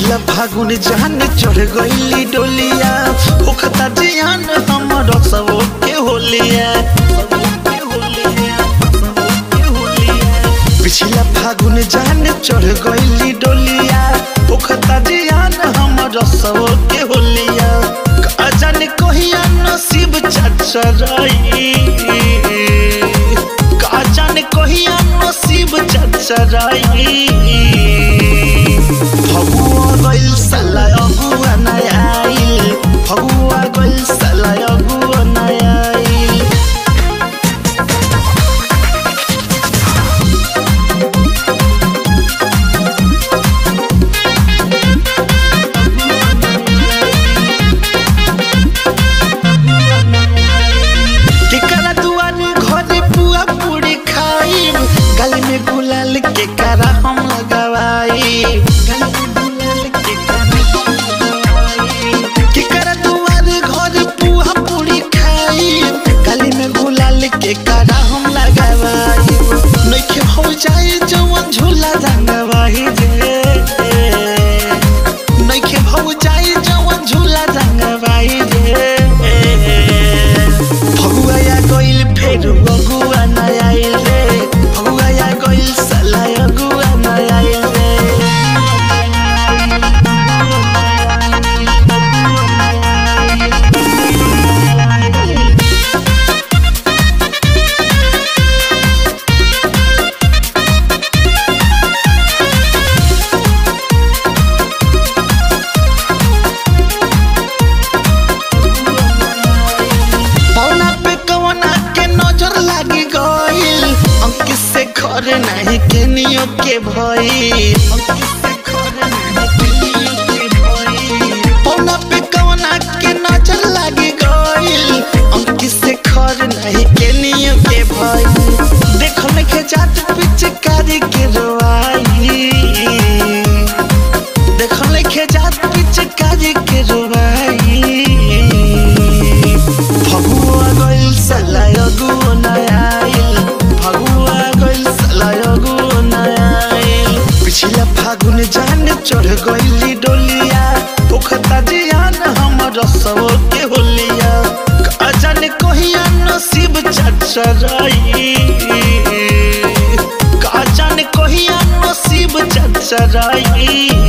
पिछला फागुन जान चढ़ गईली डोलिया होखता जियान हमर सब के होलिया पिछला फागुन जान चढ़ गईली डोलिया होखता जियान हमर सब के होलिया का जाने कहिया नसीब चचराई का जाने कहिया नसीब चचराई फगुआ गइल साला अगुआ नाइ आइल फगुआ गइल साला अगुआ नाइ आइल केकरा दुआरे घरे पुआ पूरी खाई गली में गुलाल के करा हम लगावाई केकरा दुआरे घरे पुआ पूरी खाई गली में गुलाल के करा हम लगावाई नइखे हो जाए जवन झूला रंगवाई जे नइखे हो जाए जवन झूला रंगवाई जे फगुआ गइल फेर अगुआ नाइ आइल रे फगुआ गइल साला अगुआ नाइ आइल रे पौना पे कवना के नजर लागी गइल अंकित से घर नहीं के नियो के भइल पौना पे कवना के नजर लागी गइल अंकित से घर नहीं के नियो के भइल देखो में के जात पिचकारी के रोआई देखो में के जात पिचकारी के रोआई फगुआ गइल साला अगुआ नाइ आइल फगुआ गइल साला अगुआ नाइ आइल पिछला फागुन जान चढ़ गइली डोलिया पोखता जियान हमर सब के होलिया का जाने कहिया नसीब चचराई का जाने कहिया नसीब चचराई